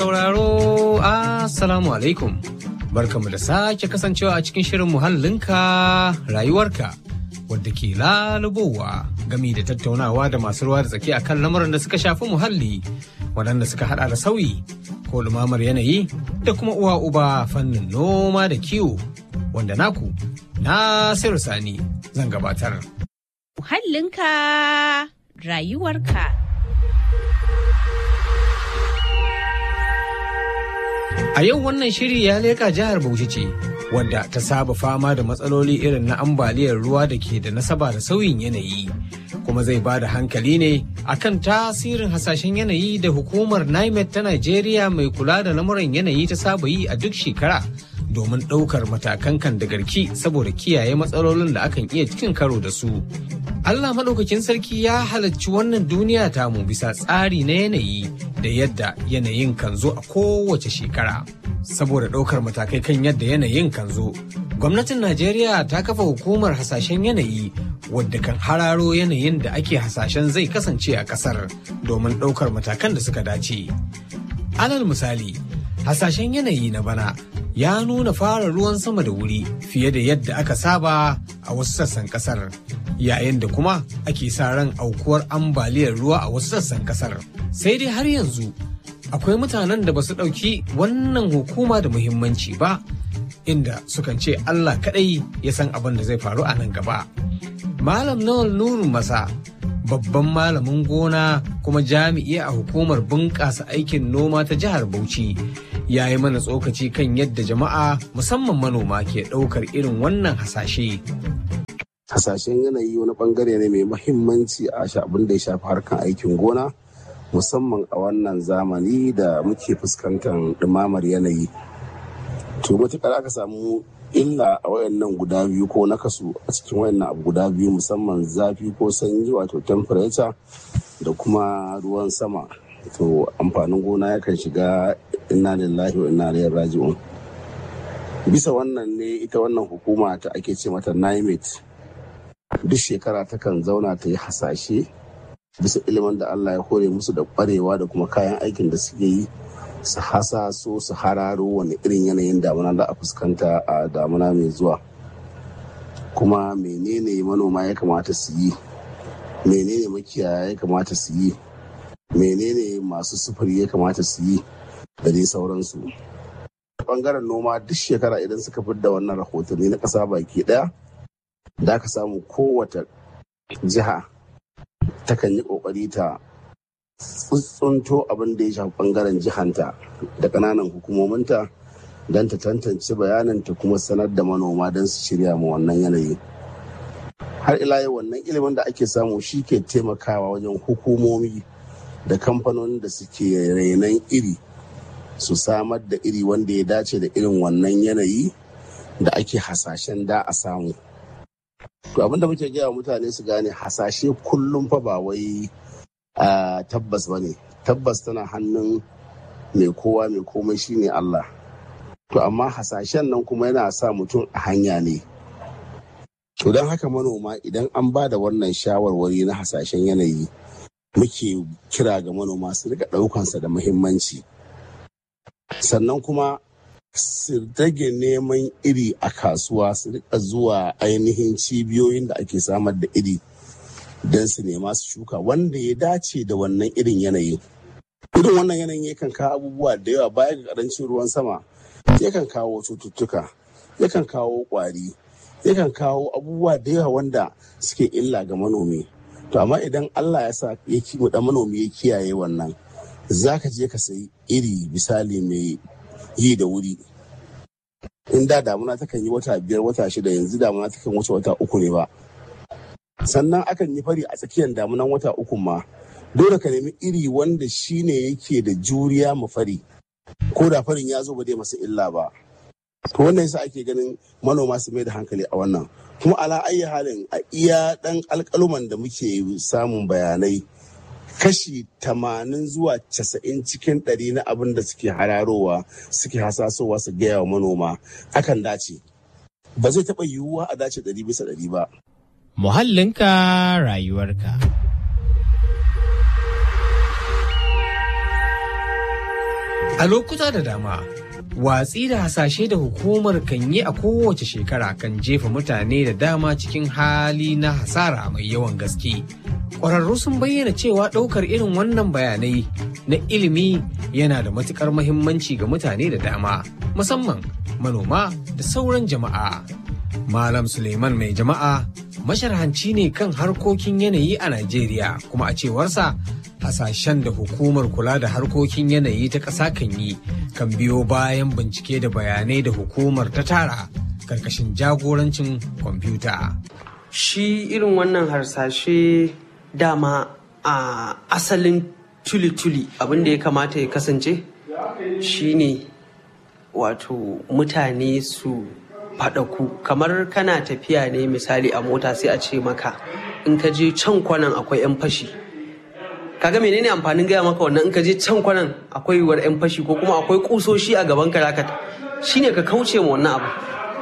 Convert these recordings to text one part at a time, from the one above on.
Sauraro, Assalamu alaikum. Barkamu da sake kasancewa a cikin shirin muhallinka rayuwarka wadda ke lalubowa gami da tattaunawa da masu ruwa da tsaki akan lamuran da suka shafi muhalli waɗanda suka hada da sauyi ko lumamar yanayi da kuma uwa uba fannin noma da kiwo wanda naku Nasiru Sani zan gabatar. Muhallinka rayuwarka. A yau wannan shiri ya leƙa jihar Bauchi ce, wadda ta saba fama da matsaloli irin na ambaliyar ruwa da ke da nasaba da sauyin yanayi. Kuma zai ba da hankali ne akan tasirin hasashen yanayi da hukumar NIMET ta Najeriya mai kula da lamuran yanayi ta saba yi a duk shekara domin ɗaukar matakan kan da garki saboda kiyaye matsalolin da akan iya cikin karo da su. Allah maɗaukakin sarki ya halarci wannan duniya tamu bisa tsari na yanayi da yadda yanayin kan zo a kowace shekara. Saboda ɗaukar matakai kan yadda yanayin kan zo, gwamnatin Najeriya ta kafa hukumar hasashen yanayi wadda kan hararo yanayin da ake hasashen zai kasance a ƙasar domin ɗaukar matakan da suka dace. Alal misali, hasashen yanayi na bana ya nuna fara ruwan sama da wuri fiye da yadda aka saba a wasu sassan kasar yayin da kuma ake sa ran aukuwar ambaliyar ruwa a wasu sassan kasar sai dai har yanzu akwai mutanen da ba su ɗauki wannan hukuma da muhimmanci ba inda sukan ce allah kaɗai ya san abin da zai faru a nan gaba malam nawal nurun masa babban malamin gona kuma jami'i a hukumar bunƙasa aikin noma ta jihar Bauchi ya yi mana tsokaci kan yadda jama'a musamman manoma ke ɗaukar irin wannan hasashe. Hasashen yanayi wani bangare ne mai mahimmanci a abin da ya shafi harkan aikin gona musamman a wannan zamani da muke fuskantar ɗumamar yanayi. To matuƙar aka samu illa a wayannan guda biyu ko nakasu a cikin wayannan abu guda biyu musamman zafi ko sanyi wato temperature da kuma ruwan sama to amfanin gona yakan shiga inna lillahi wa inna ilaihi raji'un bisa wannan ne ita wannan hukuma ta ake ce mata NIMET duk shekara takan zauna ta yi hasashe bisa ilimin da Allah ya hore musu da kwarewa da kuma kayan aikin da suke yi su hasaso su hararo wani irin yanayin damuna za a fuskanta a damuna mai zuwa kuma menene manoma ya kamata su yi menene makiyaya ya kamata su yi menene masu sufuri ya kamata su yi da dai sauransu bangaren noma duk shekara idan suka fi da wannan rahotanni na ƙasa baki ɗaya da ka samu kowace jiha takan yi ƙoƙari ta tsuntsunto abin da ya shafi bangaren jihanta da kananan hukumominta don ta tantance bayanin ta kuma sanar da manoma don su shirya ma wannan yanayi har ila yau wannan ilimin da ake samu shi ke taimakawa wajen hukumomi da kamfanonin da suke renon iri su samar da iri wanda ya dace da irin wannan yanayi da ake hasashen da a samu to abinda muke gaya mutane su gane hasashe kullum fa ba wai Uh, tabbas ba ne tabbas tana hannun mai kowa mai komai shine Allah to amma hasashen nan kuma yana sa mutum a hanya ne to don haka manoma idan an ba da wannan shawarwari na hasashen yanayi muke kira ga manoma su rika ɗaukansa da muhimmanci sannan kuma su rage neman iri a kasuwa su rika zuwa ainihin cibiyoyin da ake samar da iri don su nema su shuka wanda ya dace da wannan irin yanayi. Irin wannan yanayin yakan kawo abubuwa da yawa baya ga karancin ruwan sama, yakan kawo cututtuka, yakan kawo kwari, yakan kawo abubuwa da yawa wanda suke illa ga manomi. To amma idan Allah ya sa ya da manomi ya kiyaye wannan, za ka je ka sayi iri misali mai yi da wuri. In da damuna takan yi wata biyar wata shida yanzu damuna takan wuce wata uku ne ba. sannan akan yi fari a tsakiyar damunan wata uku ma dole ka nemi iri wanda shine yake da juriya ma fari ko da farin ya zo ba dai masa illa ba to wannan yasa ake ganin manoma su mai da hankali a wannan kuma ala ayi halin a iya dan alkaluman da muke samun bayanai kashi tamanin zuwa casa'in cikin ɗari na abin da suke hararowa suke hasasowa su gaya wa manoma akan dace ba zai taɓa yiwuwa a dace ɗari bisa ɗari ba Muhallinka rayuwarka. A lokuta da dama, watsi da hasashe da hukumar kan yi a kowace shekara kan jefa mutane da dama cikin hali na hasara mai yawan gaske. Ƙwararru sun bayyana cewa ɗaukar irin wannan bayanai na ilimi yana da matuƙar mahimmanci ga mutane da dama, musamman manoma da sauran jama'a. Malam Suleiman mai jama'a masharhanci ne kan harkokin yanayi a Najeriya kuma a cewarsa hasashen da hukumar kula da harkokin yanayi ta ƙasa kan yi kan biyo bayan bincike da bayanai da hukumar ta tara karkashin jagorancin kwamfuta. Shi irin wannan harsashe dama a asalin tuli-tuli abin da ya kamata ya kasance shine wato mutane su faɗaku kamar kana tafiya ne misali a mota sai a ce maka in ka je can kwanan akwai 'yan fashi kaga menene amfanin gaya maka wannan in ka je can kwanan akwai yiwuwar 'yan fashi ko kuma akwai kusoshi a gaban ka shine ka kauce ma wannan abu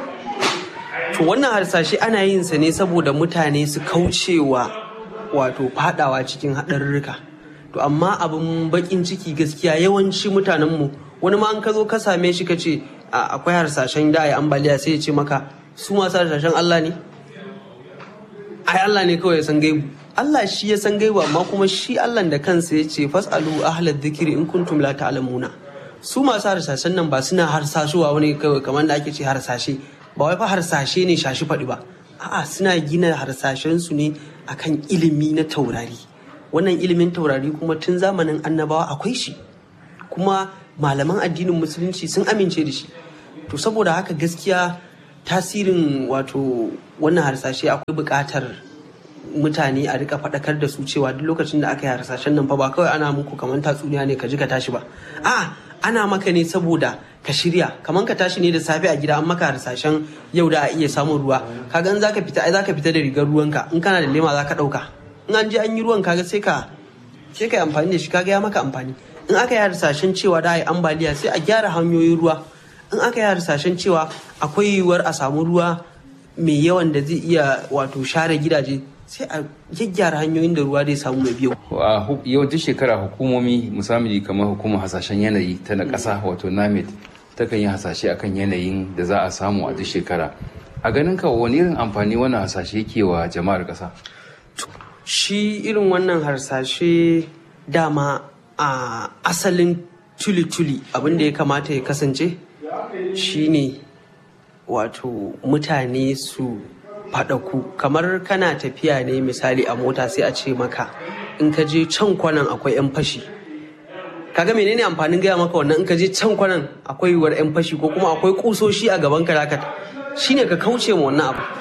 to wannan harsashe ana yin sa ne saboda mutane su kaucewa wato fadawa cikin haɗarurruka to amma abin bakin ciki gaskiya yawanci mutanenmu wani ma an ka zo ka same shi ka ce akwai harsashen da a yi ambaliya sai ya ce maka su masu harsashen Allah ne ai Allah ne kawai ya san gaibu Allah shi ya san gaibu amma kuma shi Allah da kansa ya ce fasalu ahlad dhikri in kuntum la ta'lamuna su masu harsashen nan ba suna harsashuwa wani kawai kamar da ake ce harsashe ba wai fa harsashe ne shashi faɗi ba a'a suna gina harsashen su ne akan ilimi na taurari wannan ilimin taurari kuma tun zamanin annabawa akwai shi kuma malaman addinin musulunci sun amince da shi to saboda haka gaskiya tasirin wato wannan harsashe akwai buƙatar mutane a rika faɗakar da su cewa duk lokacin da aka yi harsashen nan fa ba kawai ana muku kamar tatsuniya ne ka ji ka tashi ba a ana maka ne saboda ka shirya kamar ka tashi ne da safe a gida an maka harsashen yau da a iya samun ruwa kaga in zaka fita ai zaka fita da rigar ruwanka in kana da lema zaka ɗauka in an je an yi ruwan kaga sai ka sai ka yi amfani da shi kaga ya maka amfani in aka yi harsashen cewa da a yi ambaliya sai a gyara hanyoyin ruwa in aka yi harsashen cewa akwai yiwuwar a samu ruwa mai yawan da zai iya wato share gidaje sai a gyaggyara hanyoyin da ruwa zai samu mai biyu. a yawancin shekara hukumomi musamman kamar hukumar hasashen yanayi ta na ƙasa wato namet takan yi hasashe akan yanayin da za a samu a duk shekara a ganin ka wani irin amfani wannan hasashe yake wa jama'ar ƙasa shi irin wannan harsashe dama a asalin tuli-tuli abin da ya kamata ya kasance shine wato mutane su faɗaku kamar kana tafiya ne misali a mota sai a ce maka in ka je can kwanan akwai 'yan fashi kaga menene amfanin gaya maka wannan in ka je can kwanan akwai yiwuwar 'yan fashi ko kuma akwai kusoshi a gaban ka shine ka kauce ma wannan abu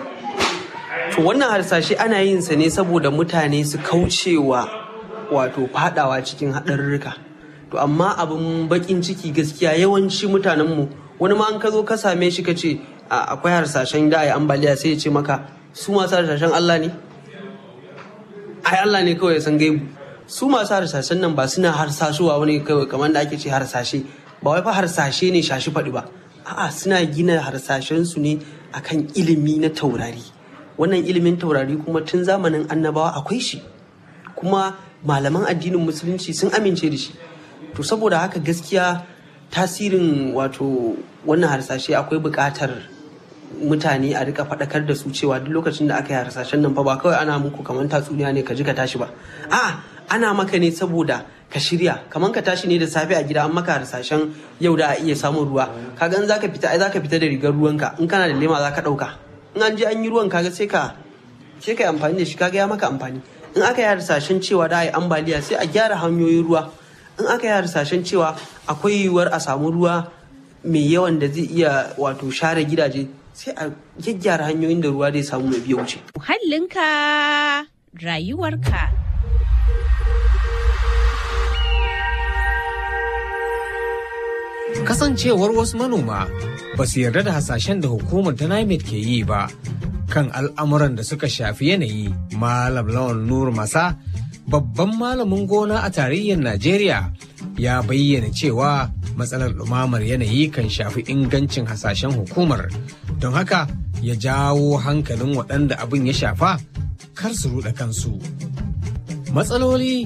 to wannan harsashe ana yin sa ne saboda mutane su kaucewa wato fadawa cikin haɗarurruka to amma abin bakin ciki gaskiya yawanci mutanenmu wani ma an ka zo ka same shi ka ce akwai harsashen da a yi ambaliya sai ya ce maka su masu harsashen Allah ne ai Allah ne kawai ya san gaibu su masu harsashen nan ba suna harsashuwa wani kawai kamar da ake ce harsashe ba wai fa harsashe ne shashi faɗi ba a'a suna gina harsashen su ne akan ilimi na taurari wannan ilimin taurari kuma tun zamanin annabawa akwai shi kuma malaman addinin musulunci sun amince da shi to saboda haka gaskiya tasirin wato wannan harsashe akwai buƙatar mutane a rika faɗakar da su cewa duk lokacin da aka yi harsashen nan fa ba kawai ana muku kamar tatsuniya ne ka ji ka tashi ba a ana maka ne saboda ka shirya kamar ka tashi ne da safe a gida an maka harsashen yau da a iya samun ruwa kaga in zaka fita ai zaka fita da rigar ruwanka in kana da lema zaka ɗauka in an je an yi ruwan kaga sai ka sai ka yi amfani da shi kaga ya maka amfani in aka yi harsashen cewa da a yi ambaliya sai a gyara hanyoyin ruwa in aka yi harsashen cewa akwai yiwuwar a samu ruwa mai yawan da zai iya wato share gidaje sai a gyaggyara hanyoyin da ruwa zai samu mai biya wuce. Muhallinka rayuwarka. Kasancewar wasu manoma ba su yarda da hasashen da hukumar ta NIMET ke yi ba kan al'amuran da suka shafi yanayi Malam Lawan Nur Masa babban malamin gona a tarayyar Najeriya ya bayyana cewa matsalar ɗumamar yanayi kan shafi ingancin hasashen hukumar don haka ya jawo hankalin waɗanda abin ya shafa kar su ruɗa kansu. Matsaloli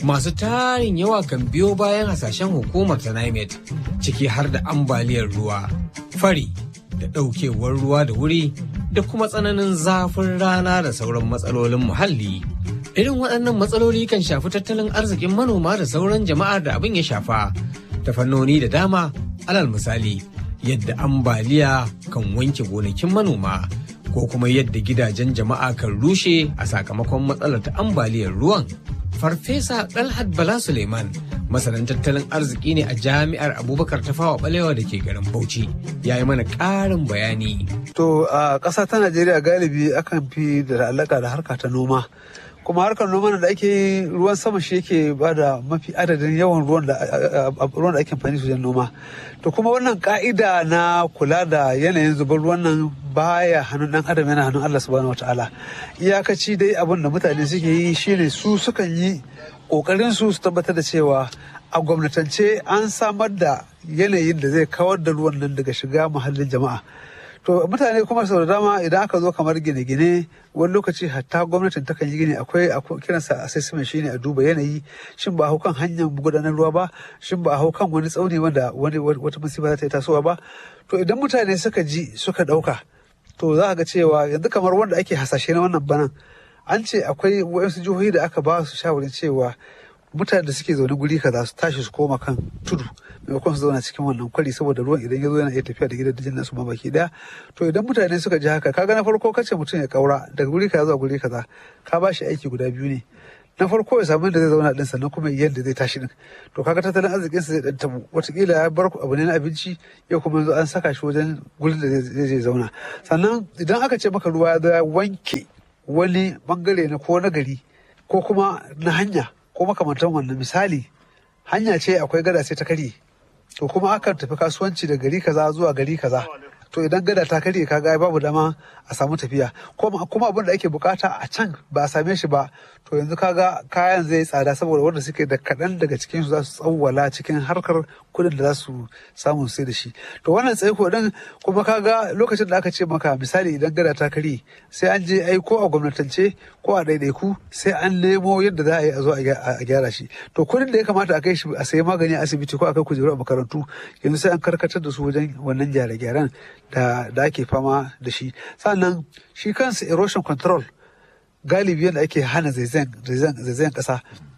masu tarin yawa kan biyo bayan hasashen hukumar ta NIMET ciki har da ambaliyar ruwa, fari da ɗaukewar ruwa da wuri da kuma tsananin zafin rana da sauran matsalolin muhalli. Irin waɗannan matsaloli kan shafi tattalin arzikin manoma da sauran jama'ar da abin ya shafa ta fannoni da dama alal misali yadda ambaliya kan wanke gonakin manoma ko kuma yadda gidajen jama'a kan rushe a sakamakon matsalar ta ambaliyar ruwan. Farfesa Dalhat Bala Suleiman masanin tattalin arziki ne a jami'ar Abubakar Tafawa Balewa da ke garin Bauchi ya yi mana ƙarin bayani. To a ƙasa ta Najeriya galibi akan fi da alaƙa da harka ta noma. kuma harkar noma da ake yi ruwan sama shi yake ba da mafi adadin yawan ruwan da ruwan da ake amfani su noma to kuma wannan ka'ida na kula da yanayin zubar ruwan nan baya hannun dan adam yana hannun Allah subhanahu wataala iyakaci dai abin da mutane suke yi shine su sukan yi kokarin su su tabbatar da cewa a gwamnatance an samar da yanayin da zai kawar da ruwan nan daga shiga muhallin jama'a to mutane kuma sau da dama idan aka zo kamar gine-gine wani lokaci hatta gwamnatin takan yi gini akwai kiransa assessment shine a duba yanayi shin ba a hau kan hanyar gudanar ruwa ba shin ba a hau kan wani tsauni wanda wani wata musiba za ta yi tasowa ba to idan mutane suka ji suka dauka to za ga cewa yanzu kamar wanda ake hasashe na wannan banan an ce akwai wasu jihohi da aka ba su shawarin cewa mutane da suke zaune guri kaza su tashi su koma kan tudu maimakon su zauna cikin wannan kwari saboda ruwan idan ya zo yana iya tafiya da gidan dajin nasu ma baki daya to idan mutane suka ji haka kaga na farko kace mutum ya kaura daga guri kaza zuwa guri kaza ka ba shi aiki guda biyu ne na farko ya samu da zai zauna din sannan kuma yadda zai tashi din to kaga tattalin arzikin sa zai dan tabu watakila ya bar abu ne na abinci yau kuma yanzu an saka shi wajen gurin da zai je zauna sannan idan aka ce maka ruwa ya zo ya wanke wani bangare na ko na gari ko kuma na hanya ko makamantan wannan misali hanya ce akwai gada sai ta karye to kuma akan tafi kasuwanci da gari kaza zuwa gari kaza to idan gada ta karye kaga babu dama a samu tafiya kuma abin da ake bukata a can ba a same shi ba to yanzu kaga kayan zai tsada saboda wanda suke da kaɗan daga cikin su za su tsawwala cikin harkar kudin da za su samu sai da shi to wannan tsaiko din kuma kaga lokacin da aka ce maka misali idan gada ta karye sai an je ai ko a gwamnatance ko a ɗaiɗaiku sai an nemo yadda za a yi a zo a gyara shi to kudin da ya kamata a kai shi a sayi magani a asibiti ko a kai kujeru a makarantu yanzu sai an karkatar da su wajen wannan gyare-gyaren da da ake fama da shi sannan shi kansa erosion control galibi yadda ake hana zaizayen kasa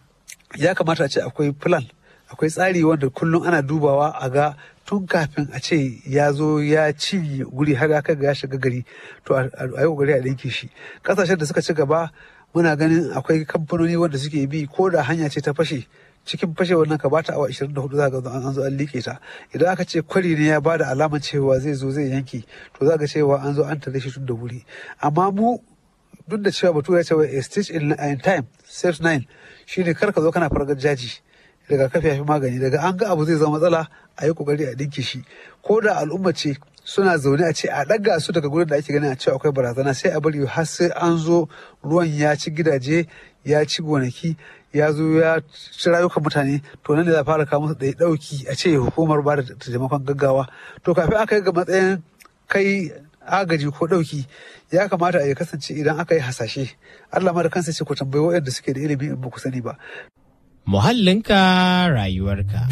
ya kamata a ce akwai plan akwai tsari wanda kullum ana dubawa a ga tun kafin a ce ya zo ya ci guri har ya kai ga ya shiga gari to a yi kokari a ɗinke shi ƙasashen da suka ci gaba muna ganin akwai kamfanoni wanda suke bi ko da hanya ce ta fashe cikin fashe wannan ka bata awa 24 za ga an zo an liƙe ta idan aka ce kwari ne ya bada alamar cewa zai zo zai yanke to za ga cewa an zo an tare shi tun da wuri amma mu duk da cewa batu ya ce a stitch in time saves nine shine kar ka zo kana fargar jaji daga kafi ya fi magani daga an ga abu zai zama matsala a yi kokari a dinke shi ko da al'umma ce suna zaune a ce a ɗaga su daga gurin da ake ganin a cewa akwai barazana sai a bari har sai an zo ruwan ya ci gidaje ya ci gonaki ya zo ya ci rayukan mutane to nan da za fara kawo musu ɗaya ɗauki a ce hukumar ba da taimakon gaggawa to kafin aka yi ga matsayin kai agaji ko ɗauki ya kamata a ya kasance idan aka yi hasashe Allah ma da kansa ce ku tambayi waɗanda suke da ilimi in ba ku sani ba. Muhallinka rayuwarka.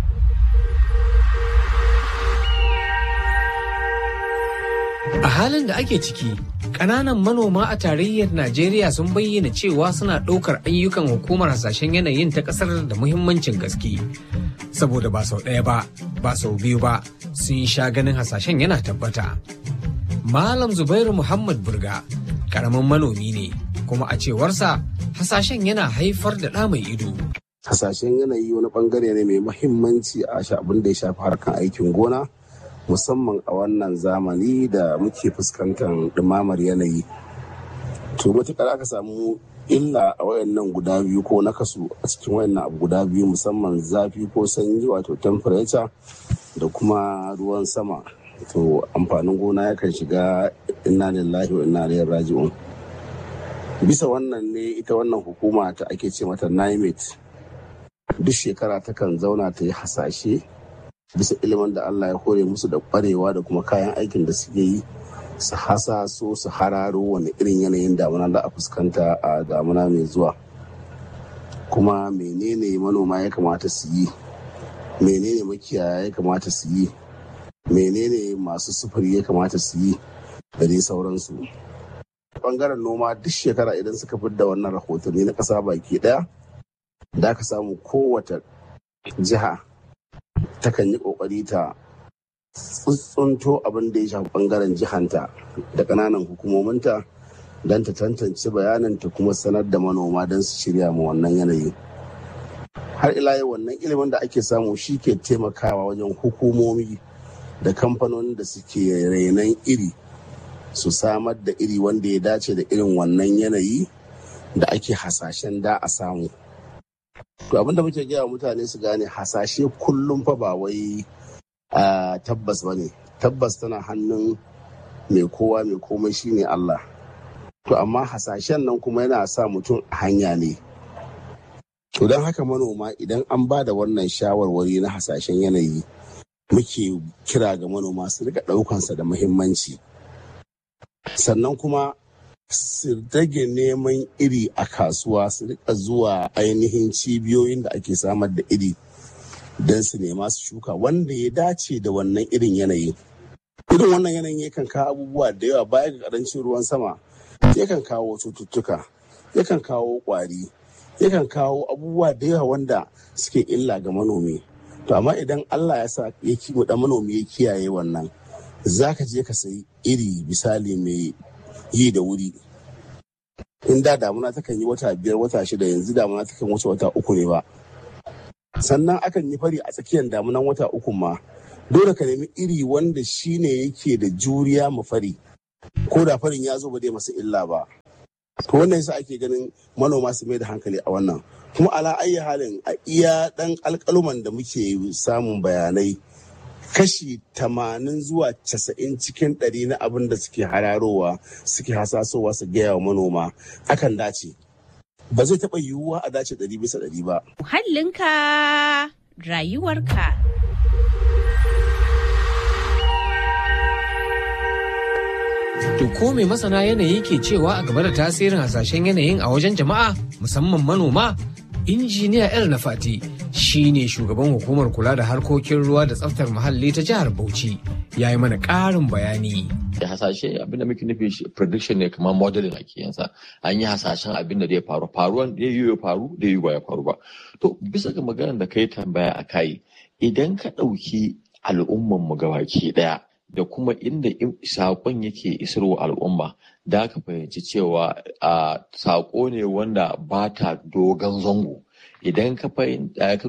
A halin da ake ciki, ƙananan manoma a tarayyar Najeriya sun bayyana cewa suna ɗaukar ayyukan hukumar hasashen yanayin ta ƙasar da muhimmancin gaske. Saboda ba sau ɗaya ba, ba sau biyu ba, sun sha ganin hasashen yana tabbata. Malam Zubairu Muhammad Burga, ƙaramin manomi ne, kuma a cewarsa hasashen yana haifar da ɗa mai ido. Hasashen yanayi wani bangare ne mai muhimmanci a abin da ya shafi harkar aikin gona. musamman a wannan zamani da muke fuskantar ɗumamar yanayi to matuƙar aka samu illa a wayannan guda biyu ko na kasu a cikin wayannan abu guda biyu musamman zafi ko sanyi wato temperature da kuma ruwan sama to amfanin gona yakan shiga inna lillahi wa inna ilaihi raji'un bisa wannan ne ita wannan hukuma ta ake ce mata NIMET duk shekara takan zauna ta yi hasashe bisa ilimin da Allah ya hore musu da kwarewa da kuma kayan aikin da suke yi su hasa so su hararo wani irin yanayin damuna da a fuskanta a damuna mai zuwa kuma menene manoma ya kamata su yi menene makiyaya ya kamata su yi menene masu sufuri ya kamata su yi da dai sauransu bangaren noma duk shekara idan suka da wannan rahotanni na ƙasa baki ɗaya da ka samu kowace jiha takan yi ƙoƙari ta tsuntsunto abin da ya shafi bangaren jihanta da ƙananan hukumominta don ta tantance bayanin ta kuma sanar da manoma don su shirya ma wannan yanayi har ila yau wannan ilimin da ake samu shi ke taimakawa wajen hukumomi da kamfanonin da suke renon iri su samar da iri wanda ya dace da irin wannan yanayi da ake hasashen da a samu to abinda muke gaya mutane su gane hasashe kullum fa ba wai tabbas ba ne tabbas tana hannun mai kowa mai komai shine Allah to amma hasashen nan kuma yana sa mutum a hanya ne to don haka manoma idan an ba da wannan shawarwari na hasashen yanayi muke kira ga manoma su rika ɗaukansa da muhimmanci sannan kuma su rage neman iri a kasuwa su rika zuwa ainihin cibiyoyin da ake samar da iri don su nema su shuka wanda ya dace da wannan irin yanayi irin wannan yanayin yakan kawo abubuwa da yawa baya ga karancin ruwan sama yakan kawo cututtuka yakan kawo kwari yakan kawo abubuwa da yawa wanda suke illa ga manomi to amma idan allah ya sa ya kiwo da manomi ya kiyaye wannan za ka je ka sayi iri misali mai yi da wuri in da damuna takan yi wata biyar wata shida yanzu damuna takan wuce wata uku ne ba sannan akan yi fari a tsakiyar damunan wata uku ma dole ka nemi iri wanda shine yake da juriya ma fari ko da farin ya zo ba zai masa illa ba to wannan yasa ake ganin manoma su mai da hankali a wannan kuma ala ayi halin a iya dan alkaluman da muke samun bayanai kashi tamanin zuwa casa'in cikin ɗari na abin da suke hararowa suke hasasowa su gaya wa manoma akan dace ba zai taɓa yiwuwa a dace ɗari bisa ɗari ba. Muhallinka rayuwarka. To ko mai masana yanayi ke cewa a game da tasirin hasashen yanayin a wajen jama'a musamman manoma? Injiniya El Nafati shi ne shugaban hukumar kula da harkokin ruwa da tsaftar muhalli ta jihar Bauchi ya yi mana ƙarin bayani. da hasashe abinda muke nufi shi prediction ne kamar modeling ake yansa an yi hasashen abin da zai faru faruwan da yi ya faru da yi ba ya faru ba to bisa ga maganar da kai tambaya a kai idan ka ɗauki al'umman mu gabaki ɗaya da kuma inda saƙon yake isarwa al'umma da ka fahimci cewa a saƙo ne wanda ba ta dogon zango idan ka